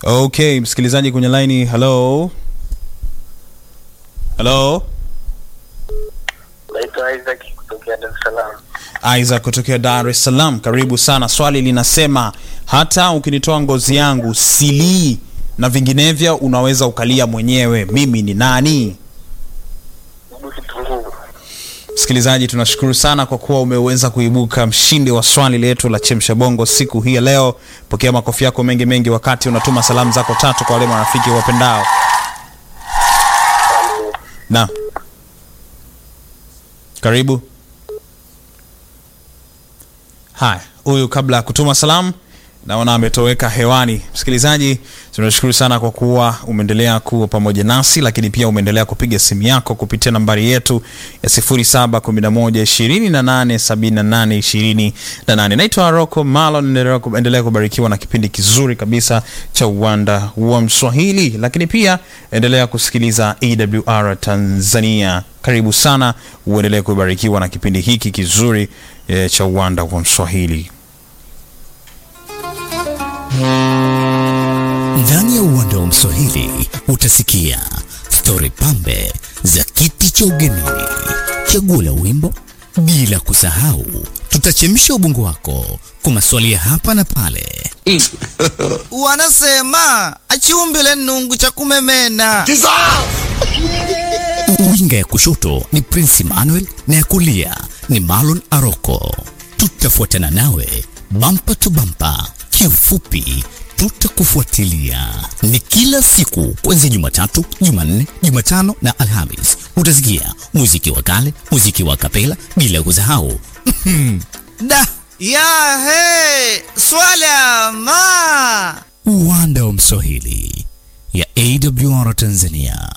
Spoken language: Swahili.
Okay, msikilizaji kwenye laini, hello hello, Naitwa Isaac kutokea Dar es Salaam. Isaac kutokea Dar es Salaam, karibu sana. Swali linasema hata ukinitoa ngozi yangu silii na vinginevyo unaweza ukalia mwenyewe, mimi ni nani? Mbu kitunguu. Msikilizaji, tunashukuru sana kwa kuwa umeweza kuibuka mshindi wa swali letu la chemsha bongo siku hii ya leo. Pokea makofi yako mengi mengi wakati unatuma salamu zako tatu kwa wale marafiki wapendao. Asante. Na karibu. Haya, huyu kabla ya kutuma salamu naona ametoweka hewani. Msikilizaji, tunashukuru sana kwa kuwa umeendelea kuwa pamoja nasi, lakini pia umeendelea kupiga simu yako kupitia nambari yetu ya 0711287828. Naitwa Rocco Malon, endelea ku- endelea kubarikiwa na kipindi kizuri kabisa cha uwanda wa Mswahili, lakini pia endelea kusikiliza AWR Tanzania. Karibu sana, uendelee kubarikiwa na kipindi hiki kizuri eh, cha uwanda wa Mswahili. Ndani ya uwanda wa Mswahili utasikia stori pambe za kiti cha ugenini, chaguo la wimbo, bila kusahau tutachemsha ubongo wako kwa maswali ya hapa na pale. wanasema achiumbile nungu cha kumemena Winga ya kushoto ni Prince Emmanuel na ya kulia ni Marlon Aroko. Tutafuatana nawe bampa tu bampa, kiufupi tutakufuatilia. Ni kila siku kuanzia Jumatatu, Jumanne, Jumatano na Alhamis. Utasikia muziki wa kale, muziki wa kapela, bila kusahau da ya he swala ma uwanda wa Mswahili ya AWR Tanzania.